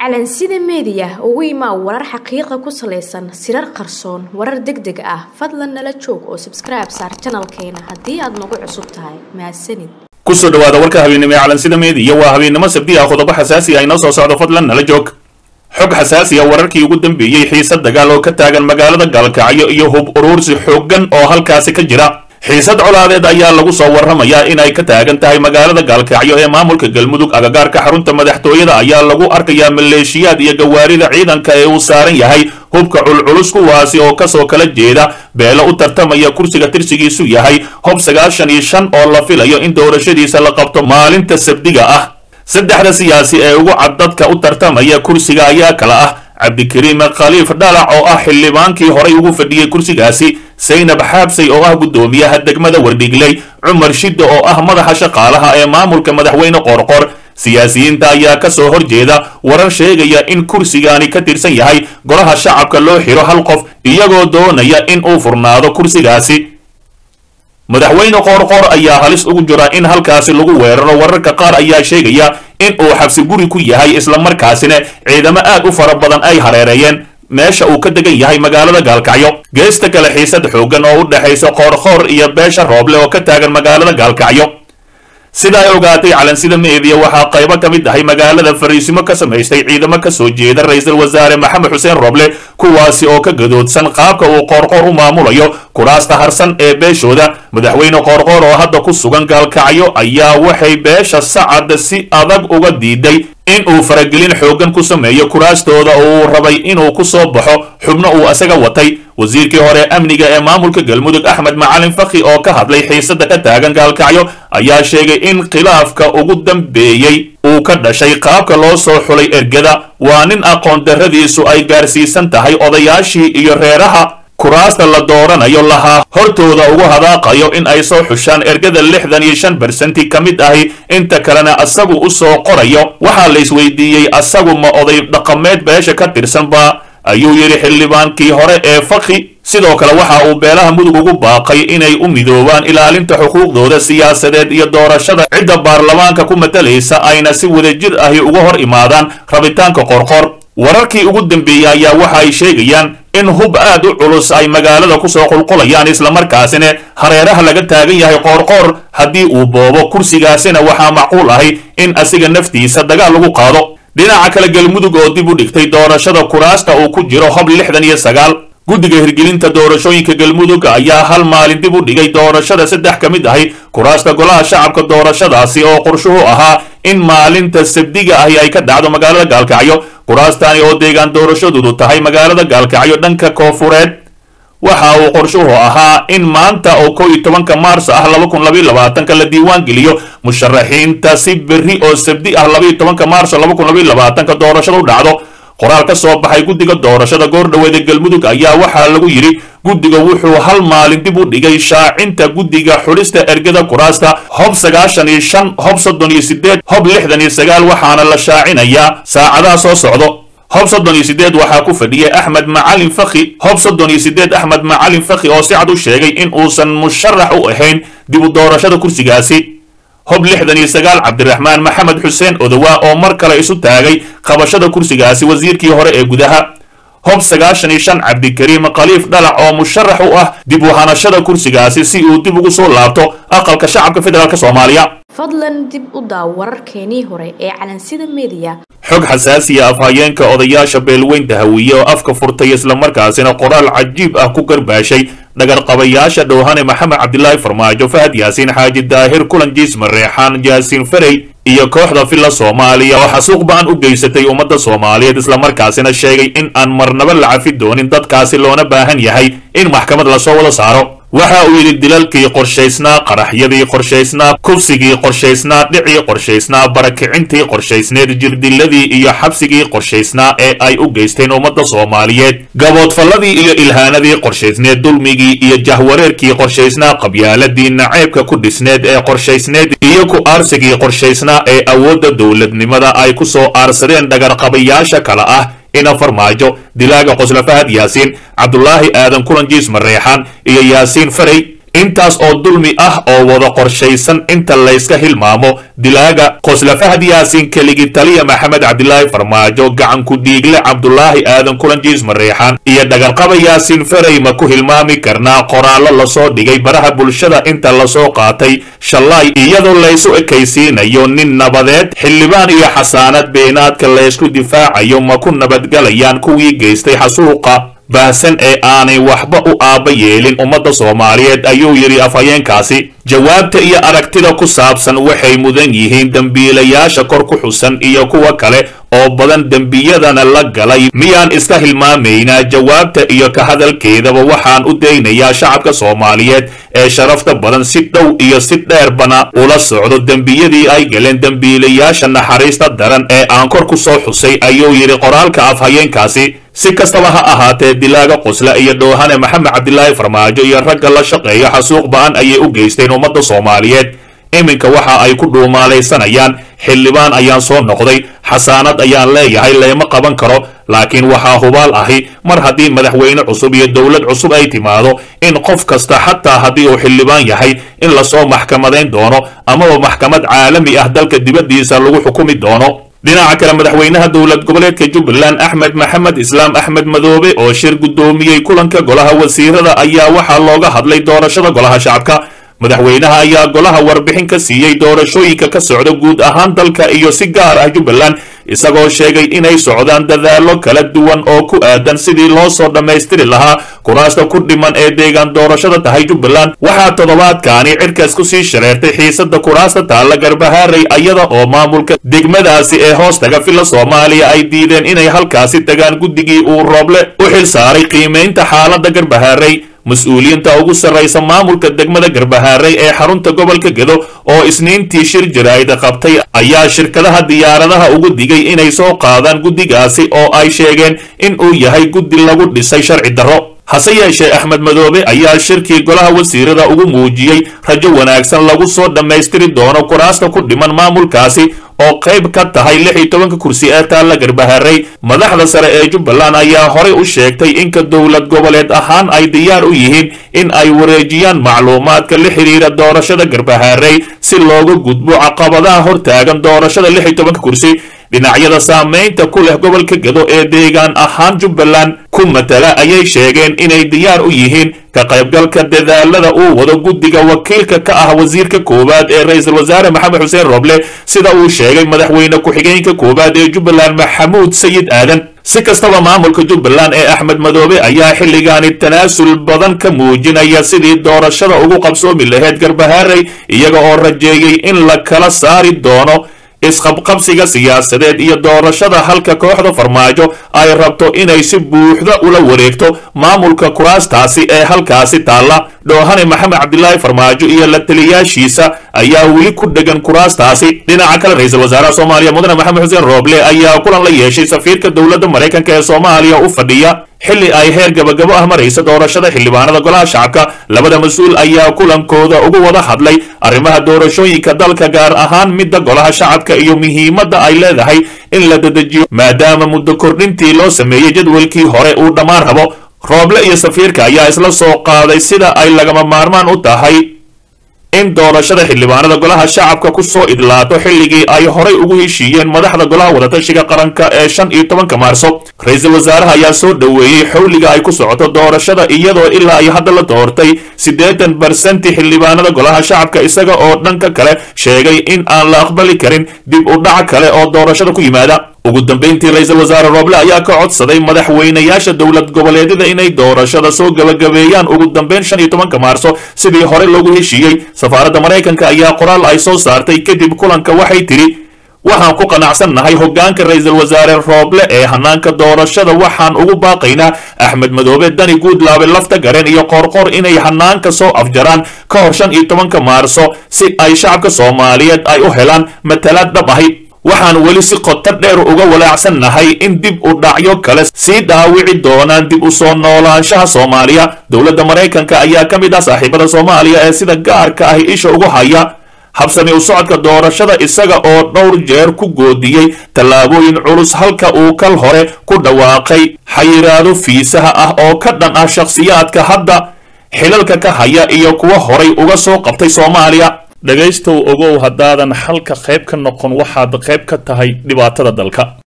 calansida meediya ugu imaa warar xaqiiqa ku salaysan sirar qarsoon warar deg deg ah fadlan nala joog oo sabskribe saar janalkeena haddii aad nagu cusub tahay mahadsanid kusoo dhawaada warka habeennimo ee calansida meediya waa habeennimo sabdi ah qodobo xasaasi ah inoo soo socdo fadlan nala joog xog xasaasi ah wararkii ugu dambeeyey xiisad dagaal oo ka taagan magaalada gaalkacyo iyo hub uruursi xooggan oo halkaasi ka jira xiisad colaadeed ayaa lagu soo warramayaa inay ka taagan tahay magaalada gaalkacyo ee maamulka galmudug agagaarka xarunta madaxtooyada ayaa lagu arkayaa maleeshiyaad iyo gawaarida ciidanka ee uu saaran yahay hubka culculus kuwaasi oo kasoo kala jeeda beelo u tartamaya kursiga tirsigiisu yahay hob sagaashan iyo shan oo la filayo in doorashadiisa la qabto maalinta sabdiga ah saddexda siyaasi ee ugu cad dadka u tartamaya kursiga ayaa kala ah cabdikariim khaliif dhalac oo ah xildhibaankii horay ugu fadhiyey kursigaasi saynab xaabsay oo ah guddoomiyaha degmada wardhigley cumar shidda oo ah madaxa shaqaalaha ee maamulka madaxweyne qoorqor siyaasiyiinta ayaa ka soo horjeeda warar sheegaya in kursigaani ka tirsan yahay golaha shacabka loo xiro hal qof iyagoo doonaya in uu furnaado kursigaasi madaxweyne qoorqoor ayaa halis ugu jira in halkaasi lagu weeraro wararka qaar ayaa sheegaya in uu xabsi guri ku yahay islamarkaasina ciidamo aad u fara badan ay hareereeyeen meesha uu ka degan yahay magaalada gaalkacyo geesta kale xiisad xooggan oo u dhexaysa qoorqoor iyo beesha rooble oo ka taagan magaalada gaalkacyo sida ay ogaatay calansida meediya waxaa qaybo ka mid ahay magaalada fariisimo ka samaystay ciidamo ka soo jeeda ra-iisul wasaare maxamed xuseen roble kuwaasi oo ka gadoodsan qaabka uu qoorqoor u maamulayo kuraasta harsan ee beeshooda madaxweyne qoorqoor oo hadda ku sugan gaalkacyo ayaa waxay beesha sacad si adag uga diiday in uu faragelin xooggan ku sameeyo kuraastooda oo uu rabay inuu ku soo baxo xubno uu isaga watay wasiirkii hore amniga ee maamulka galmudug axmed macalin fakhi oo ka hadlay xiisada ka taagan gaalkacyo ayaa sheegay in khilaafka ugu dambeeyey uu ka dhashay qaabka loo soo xulay ergada waa nin aqoon darradiisu ay gaarsiisan tahay odayaashii iyo reeraha kuraasta la dooranayo lahaa hortooda ugu hadaaqayo in ay soo xushaan ergada lixdan iyo shan bersenti ka mid ahi inta kalena asagu u soo qorayo waxaa la isweydiiyey asagu ma oday dhaqameed beesha ka tirsanba ayuu yidhi xildhibaankii hore ee fakhi sidoo kale waxa uu beelaha mudug ugu baaqay inay u midoobaan ilaalinta xuquuqdooda siyaasadeed iyo doorashada cidda baarlamaanka ku matalaysa ayna si wadajir ahi uga hor imaadaan rabitaanka qorqor wararkii ugu dambeeyey ayaa waxa ay sheegayaan in hub aad u culus ay magaalada kusoo qulqulayaan islamarkaasina hareeraha laga taagan yahay qoorqoor haddii uu boobo kursigaasina waxaa macquul ahi in asiga naftiisa dagaal lagu qaado dhinaca kale galmudug oo dib u dhigtay doorashada kuraasta uu ku jiro hob lixdan iyo sagaal guddiga hirgelinta doorashooyinka galmudug ayaa hal maalin dib u dhigay doorashada saddex ka mid ahi kuraasta golaha shacabka doorashadaasi oo qorshuhu ahaa in maalinta sabdiga ahi ay ka dhacdo magaalada gaalkacyo kuraastaani oo deegaan doorashadoodu tahay magaalada gaalkacyo dhanka koofureed waxa uu qorshuhu ahaa in maanta oo kow iyo tobanka maars ah laba kun labaiyo labaatanka la diiwaan geliyo musharaxiinta si berri oo sabdi ah labaiyo tobanka maarso laba kun labaiyo labaatanka doorashada u dhacdo qoraal ka soo baxay guddiga doorashada goordhoweeda galmudug ayaa waxaa lagu yidhi guddiga wuxuu hal maalin dib u dhigay shaacinta guddiga xulista ergada kuraasta hob sagaashan iyo shan hob soddon iyo sideed hob lixdan iyo sagaal waxaana la shaacinayaa saacadaha soo socdo hob soddon iyo sideed waxaa ku fadhiyay axmed macalin fakhi hob soddon iyo sideed axmed macalin fakhi oo si cad u sheegay in uusan musharax u ahayn dib u doorashada kursigaasi hob lixdan iyo sagaal cabdiraxmaan maxamed xuseen odowa oo mar kale isu taagay qabashada kursigaasi wasiirkii hore ee gudaha hob sagaashan iyo shan cabdikariim khaliif dhalac oo musharax u ah dib u hanashada kursigaasi si uu dib ugu soo laabto aqalka shacabka federaalk soomaaliya fadlan dib u daaw wararkeenii hore ee calansida meediya xog xasaasiya afhayeenka odayaasha beelweynta hawiye oo afka furtay islamarkaasina qoraal cajiib ah ku garbaashay dhagarqabayaasha dhowhane maxamed cabdilaahi farmaajo fahad yaasiin xaaji daahir kulanjiis mareexaan jaasiin ferey iyo kooxda filla soomaaliya oo xasuuq ba-an u geysatay ummadda soomaaliyeed islamarkaasina sheegay in aan marnaba la cafi doonin dadkaasi loona baahan yahay in maxkamad lasoo wada saaro waxa uu yidhi dilalkii qorshaysnaa qaraxyadii qorshaysnaa kufsigii qorshaysnaa dhicii qorshaysnaa barakicintii qorshaysneed jirdiladii iyo xabsigii qorshaysnaa ee ay u geysteen ummadda soomaaliyeed gaboodfalladii iyo ilhaanadii qorshaysneed dulmigii iyo jahwareerkii qorshaysnaa qabyaaladii naceybka ku dhisneed ee qorshaysneed iyo ku aarsigii qorshaysnaa ee awoodda dowladnimada ay ku soo aarsadeen dhagarqabayaasha kale ah ina farmaajo dilaaga qosla fahad yaasiin cabdulaahi aadan kulanjiis mareexaan iyo yaasiin farey intaas oo dulmi ah oo wada qorshaysan inta layska hilmaamo dilaaga qosla fahad yaasiin keligi taliya maxamed cabdilaahi farmaajo gacanku dhiigle cabdulaahi aadan kulanjiis mareexaan iyo dhagarqaba yaasiin ferey ma ku hilmaami karnaa qoraallo lasoo dhigay baraha bulshada inta lasoo qaatay shallaay iyadoo laysu ekaysiinayo nin nabadeed xildhibaan iyo xasaanad beenaadka laysku difaacayo ma ku nabadgalayaan kuwii geystay xasuuqa baahsan ee aanay waxba u aabba yeelin ummadda soomaaliyeed ayuu yidhi afhayeenkaasi jawaabta iyo aragtida ku saabsan waxay mudan yihiin dembiilayaasha kor ku xusan iyo kuwa kale oo badan dembiyadana la galay miyaan iska hilmaamaynaa jawaabta iyo ka hadalkeedaba waxaan u daynayaa shacabka soomaaliyeed ee sharafta badan si dhow iyo si dheerbana ula socdo dembiyadii ay galeen dembiilayaasha naxariista daran ee aan kor ku soo xusay ayuu yidhi qoraalka afhayeenkaasi si kastaba ha ahaatee dilaaga qosla iyo dhoohane maxamed cabdilaahi farmaajo iyo ragga la shaqeeya xasuuq ba-an ayay u geysteen ummadda soomaaliyeed iminka waxa ay ku dhuumaalaysanayaan xildhibaan ayaan soo noqday xasaanad ayaan leeyahay leema qaban karo laakiin waxaa hubaal ahi mar haddii madaxweyne cusub iyo dowlad cusub ay timaado in qof kasta xataa haddii uu xildhibaan yahay in lasoo maxkamadayn doono amaba maxkamad caalami ah dalka dibaddiisa lagu xukumi doono dhinaca kale madaxweynaha dowlad goboleedka jubbaland axmed maxamed islaam axmed madoobe oo shir guddoomiyey kulanka golaha wasiirada ayaa waxaa looga hadlay doorashada golaha shacabka madaxweynaha ayaa golaha warbixin ka siiyey doorashooyinka ka socda guud ahaan dalka iyo si gaar ah jubbaland isagoo sheegay inay socdaan dadaallo kala duwan oo ku aadan sidii loo soo dhammaystiri lahaa kuraasta ku dhiman ee deegaan doorashada tahay jubbaland waxaa toddobaadkaani cirkaas ku sii shareertay xiisada kuraasta taalla garbahaaray ayada oo maamulka degmadaasi ee hoostaga filla soomaaliya ay diideen inay halkaasi tagaan guddigii uu rooble u xil saaray qiimaynta xaaladda garbahaaray mas-uuliyiinta ugu sarraysa maamulka degmada garbahaaray ee xarunta gobolka gedo oo isniintii shir jaraa'ida qabtay ayaa shirkadaha diyaaradaha ugu digay inay soo qaadaan guddigaasi oo ay sheegeen in uu yahay guddi lagu dhisay sharci darro hase yeeshee axmed madoobe ayaa shirkii golaha wasiirada ugu muujiyey rajo wanaagsan lagu soo dhammaystiri doono kuraasta ku dhiman maamulkaasi oo qayb ka tahay lix iyo tobanka kursi ee taalla garbahaaray madaxda sare ee jubbaland ayaa horay u sheegtay inka dowlad goboleed ahaan ay diyaar u yihiin in ay wareejiyaan macluumaadka la xidhiira doorashada garbahaaray si looga gudbo caqabadaha hortaagan doorashada lix iyo tobanka kursi dhinacyada saamaynta ku leh gobolka gedo ee deegaan ahaan jubbaland ku matala ayay sheegeen inay diyaar u yihiin ka qaybgalka dadaalada uu wado guddiga wakiilka ka ah wasiirka koowaad ee ra-iisul wasaare maxamed xuseen roble sida uu sheegay madaxweyne ku-xigeenka koowaad ee jubbaland maxamuud sayid aadan si kastaba maamulka jubbaland ee axmed madoobe ayaa xilligaani tanaasul badan ka muujinaya sidii doorashada ugu qabsoomi lahayd garbahaaray iyaga oo rajeeyey in la kala saari doono isqabqabsiga siyaasadeed iyo doorashada halka kooxda farmaajo ay rabto inay si buuxda ula wareegto maamulka kuraastaasi ee halkaasi taalla dhoohane maxamed cabdilaahi farmaajo iyo la taliyaashiisa ayaa weli ku dhegan kuraastaasi dhinaca kale ra-iisul wasaaraha soomaaliya mudane maxamed xuseen rooble ayaa kulan la yeeshay safiirka dowladda maraykanka ee soomaaliya u fadhiya xilli ay heer gabagabo ah maraysa doorashada xildhibaanada golaha shacabka labada mas-uul ayaa kulankooda ugu wada hadlay arrimaha doorashooyinka dalka gaar ahaan midda golaha shacabka iyo muhiimadda ay leedahay in la dedejiyo maadaama muddo kordhintii loo sameeyey jadwalkii hore uu dhammaan rabo rooble iyo safiirka ayaa isla soo qaaday sida ay lagama maarmaan u tahay in doorashada xildhibaanada golaha shacabka ku soo idlaato xilligii ay horay ugu heshiiyeen madaxda golaha wadatashiga qaranka ee shan iyo tobanka maarso ra-iisul wasaaraha ayaa soo dhoweeyey xowliga ay ku socoto doorashada iyadoo ilaa ay hadda la doortay siddeetan barsenti xildhibaanada golaha shacabka isaga oo dhanka kale sheegay in aan la aqbali karin dib u dhac kale oo doorashada ku yimaada ugu dambayntii ra-iisul wasaare rooble ayaa ka codsaday madaxweynayaasha dowlad goboleedyada inay doorashada soo gabagabeeyaan ugu dambeyn shan iyo tobanka maarso sidii hore loogu heshiiyey safaaradda maraykanka ayaa qoraal ay soo saartay kadib kulanka waxay tidhi waxaan ku qanacsannahay hoggaanka ra-iisul wasaare rooble ee hanaanka doorashada waxaan ugu baaqaynaa axmed madoobe dani guudlaabe lafta gareen iyo qoorqoor inay hanaanka soo afjaraan ka hor shan iyo tobanka maarso si ay shacabka soomaaliyeed ay u helaan matalaad dhab ahi waxaan weli si qoto dheer uga walaacsannahay in dib u dhacyo kale sii dhaawici doonaan dib u soo noolaanshaha soomaaliya dowladda maraykanka ayaa ka mid ah saaxiibada soomaaliya ee sida gaarka ah isha ugu haya habsami u socodka doorashada isaga oo dhowr jeer ku goodiyey tallaabooyin culus halka uu kal hore ku dhawaaqay xayiraado fiisaha ah oo ka dhan ah shakhsiyaadka hadda xilalka ka haya iyo kuwa horay uga soo qabtay soomaaliya dhegaystow ogow haddaadan xalka qayb ka noqon waxaad qayb ka tahay dhibaatada dalka